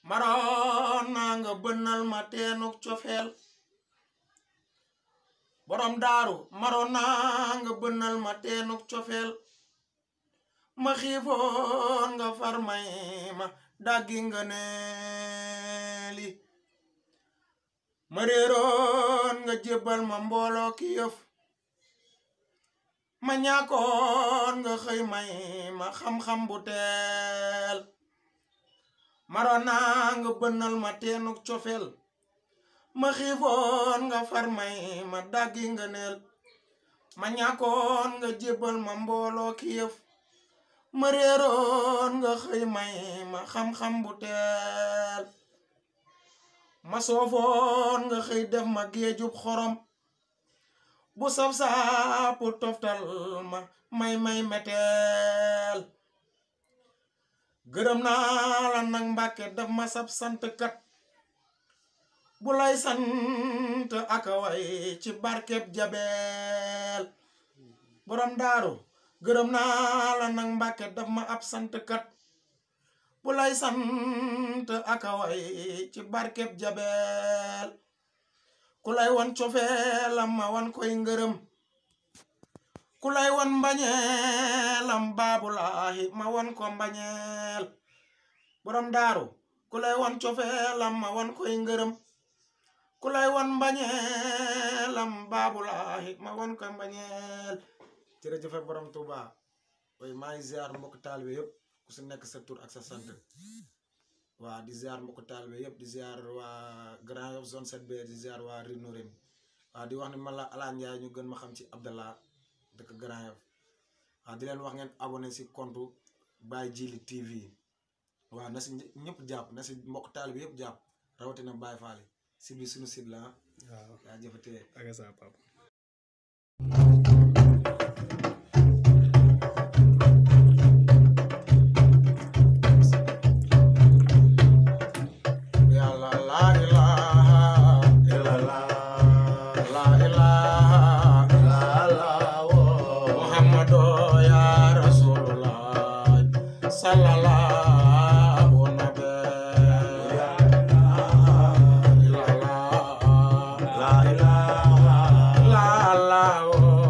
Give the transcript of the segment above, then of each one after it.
maroon naa nga bënnal ma teenuk cofeel borom daaru maroon naa nga bënnal ma teenuk cofeel ma xiifoon nga far may ma daggi nga neeli ma réeroon nga jébbal ma mbooloo ki yëf ma ñàkkoon nga xëy may ma xam-xam bu teel maroon naa nga bënnal ma teenuk cofeel ma xiifoon nga far may ma daggi nga neel ma ñàkkoon nga jébbal ma mbooloo ki yëf ma réeroon nga xëy may ma xam-xam bu teel ma soofoon nga xëy def ma géejub xorom bu saf saapu toftal ma may may meteel gërëm naa la nag mbàkke daf ma sab sant kat bu lay sant aka way ci barkeb jabeel borom daaru gërëm naa la nag mbàkke daf ma ab sant kat bu lay sant aka way ci barkeb jabeel ku lay wan cofeelam ma wan koy ngërëm ku lay wan mbañeelam baabulaahi ma wan ko mbañeel borom daaru ku lay wan cofeelam ma wan koy ngërëm ku lay wan mbañeelam baabulaahi ma wan ko mbañeel jërëjëfe borom Tuuba way maa ngi ziar mbokk taalibe yëpp ku si nekk sa tur ak sa sant waa di ziar mbokk taalibe yëpp di ziar waa Grand Yoff zone 7B di ziar waa Rinorin waa di wax ni man la Alane Ndiaye ñu gën ma xam ci Abdallah dëkk Grand Yoff waa di leen wax ngeen abonné si compte Baye Djily TV waaw na si ñëpp jàpp na si mbokk taalibe yëpp jàpp rawatina Baye Fall si biir suñu site la waaw yaa jëfatee ak sa papa yàlla laa ilaha laa ilaha muhammadu ya rasulullah sallallahu nabi la la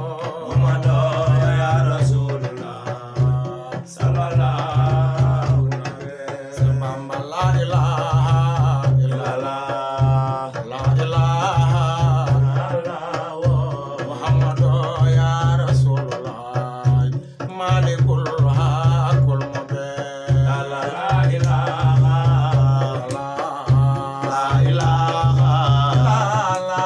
Bamba la ilaha illallah la ilaha muhammadu ya rasulullah malikul hakul mubin la ilaha la ilaha la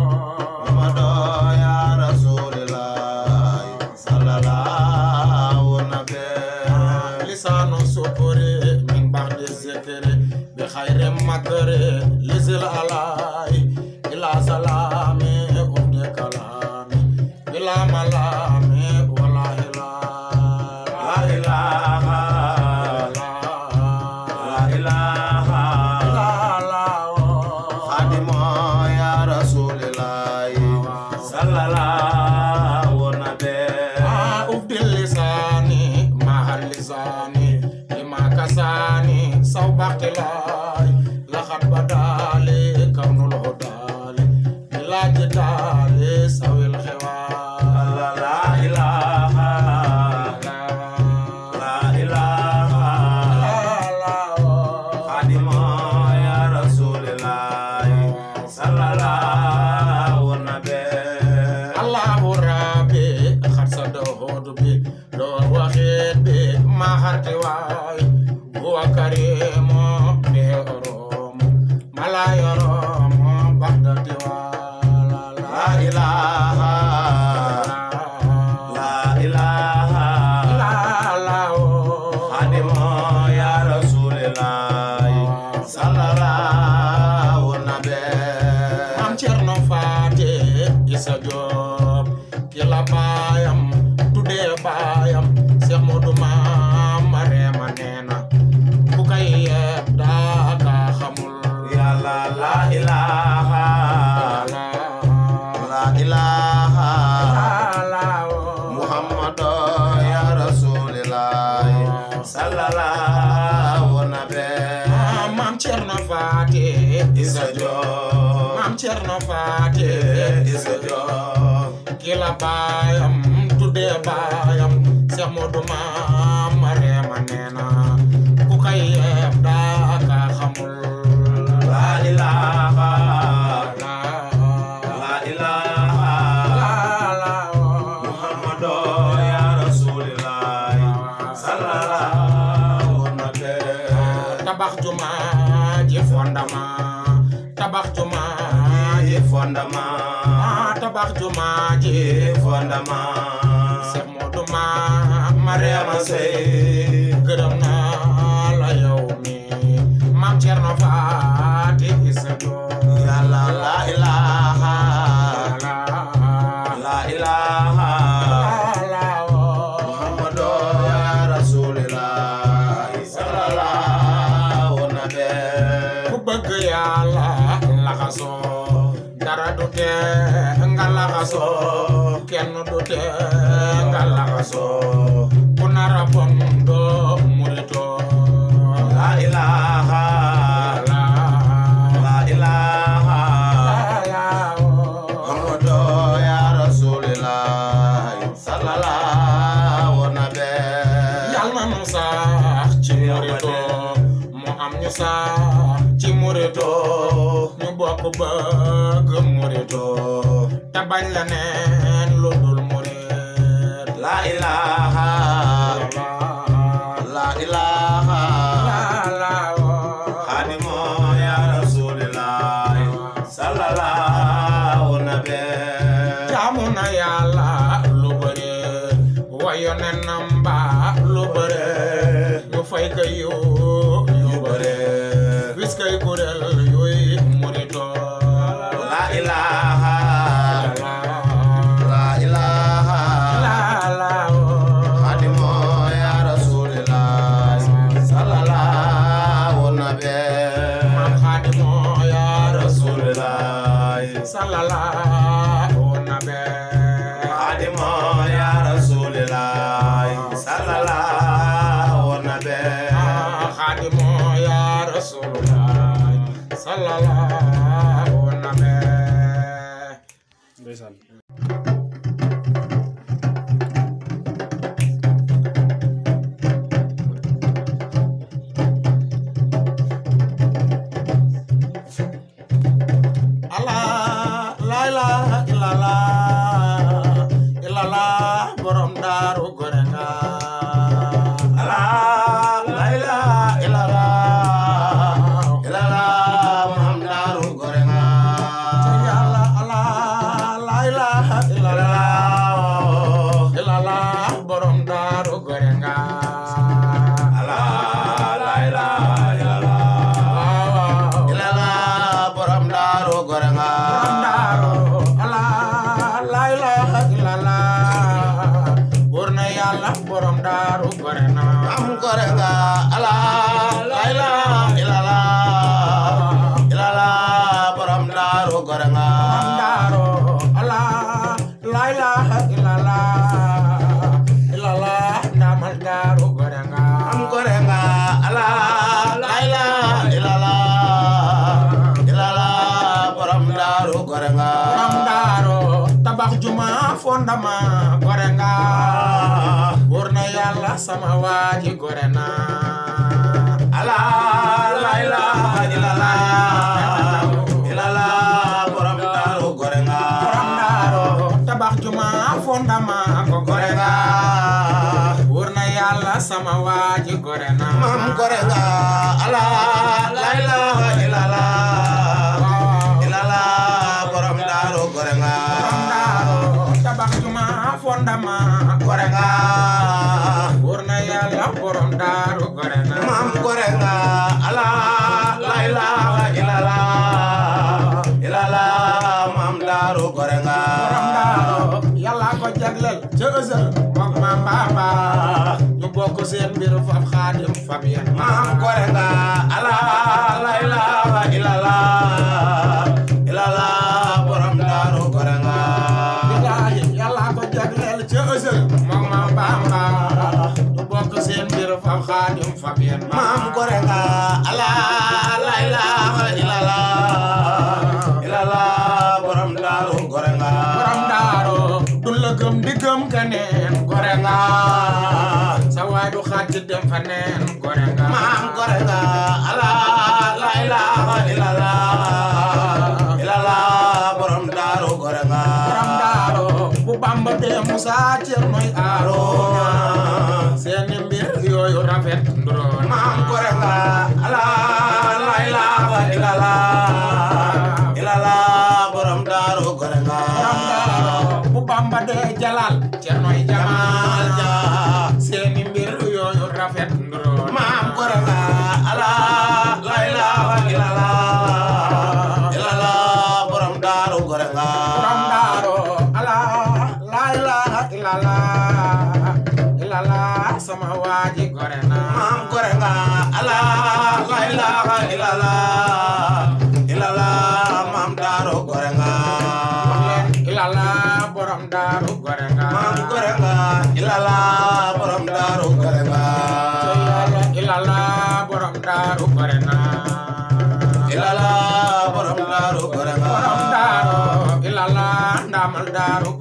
lisanu sukuri min ba'di zikri bi khayri makri lizil alai ila salami ubdi kalami bila malami wala ilaha la ilaha la ilaha la ma ubdi lisani mahal lisani lima kasani saw baxtilay laxat badali kawnul hudali bila jidali sawil xewal la ilaha la ilaha la allahu rabbi xat sa doxoodu bi doo waxeet bi ma xarti waay huwa karimu bi oromu mala yoromu baxdati wala la ilaha la ilaha la la Mam Cerno Faate Isa Joob ki la baayam tuddee baayam Seex Moodu Maam Mareema neena ku kay yeeb daa ka xamul yàlla la ilaha la ilaha la Muhammadu ya Rasulillah sallallahu nabi Faati Isa Joor maam Cerno Faati Isa Joor ki la baayam tuddee baayam Seex Moodu maam Mareema nee na ku kay yeeb daa ka xamul La ilaha la La ilaha la Muhammadu ya Rasulillah sallallahu alaihi tabax juma ji fondement tabax juma ji fondement tabax juma ji fondement Seex Moodu maam Mareema Mariama Sey Sey gërëm naa la yow mi maam Cerno Faati Isa Joor Yàlla la ilaha la la ilaha la Muhammadu ya Rasulillah sallallahu ku alaihi bëgg Yàlla laxasoo dara du tee nga laxasoo kenn du tee nga laxasoo ku nara bon doo muritoo La ilaha la la ilaha la Muhammadu ya Rasulillah sallallahu alaihi yal na nu sax ci murito mu am ñu sax ci murito ñu bokk bëgg murito te bañ la neen lu dul murit La ilaha la ilaha Khadimo ya Rasulillah sallallahu alaihi jaamu na yàlla lu bëre wayo ne namba lu bëre ñu fay ka yu yu bëre wis kay kuréel yuy murito La ilaha la ilaha Khadimo ya Rasulillah sallallahu alaihi Maam Xaadimu yaa Rasulillah sallallahu nabi Khadimo ya Rasulillah sallallahu alaihi Xaadimu yaa Rasulullah sallallahu nabi ndeysaan Allah la ilaha illallah illallah borom daaru gore nga Allah la ilaha illallah illallah Muhammadur Gorenga yàlla Allah la ilaha illallah illallah borom daaru gore nga Allah la ilaha illallah waaw illallah borom Daru Gorenga borom daaru Allah la ilaha illallah wóor na yàlla borom daaru gore na Am Gorenga Allah la ilaha illallah illallah borom Daru Gorenga Mandaro Allah la ilaha illallah illallah ndamal daru goranga Am Gorenga Allah la ilaha illallah illallah borom Daru Gorenga Mandaro tabax juma fondama goranga wurna yalla sama waji gorena Allah la ilaha illallah illallah borom Daru Gorenga Mandaro tabax juma fondama ko goranga wurna yalla sama waji gorena Mam Gorenga Allah la ilaha illallah illallah borom Daru Gorenga Mandaro tabax juma fondama Gorenga wurna yalla borom daru gorena Mam Gorenga Allah la ilaha illallah illallah Mam Daru Gorenga borom daaro yàlla ko jagleel ca ësël mook maam baaba ñu bokk seen mbir fab xaadim fab yen Mam Gorenga Allah la ilaha illallah illallah borom Daru Gorenga billaahi yàlla ko jagleel ca ësël mook maam baaba ñu bokk seen mbir fab xaadim fab yen Mam Gorenga Allah la ilaha gore nga maam gore nga ala la ilaha illallah illallah borom daaru gore nga borom daaro bu bamba dee musa cernoy aarona seeni mbir yooyu rafet nduroon maam gore nga ala la ilaha illallah illallah borom daaru gore nga borom daaro bu bamba dee jalal cernoy jamal ja seeni mbir yooyu rafet nduroon maam gore nga ala la ilaha illallah illallah borom daaru gore nga borom daaro ala la ilaha illallah illallah sama waaji gore na maam gore nga ala la ilaha illallah illallah maam daaru gore nga illallah borom daaru gore nga maam gore nga illallah borom daaru gore nga illallah borom daaru gore na illallah borom daaru gore nga borom daaru illallah ndamal daaru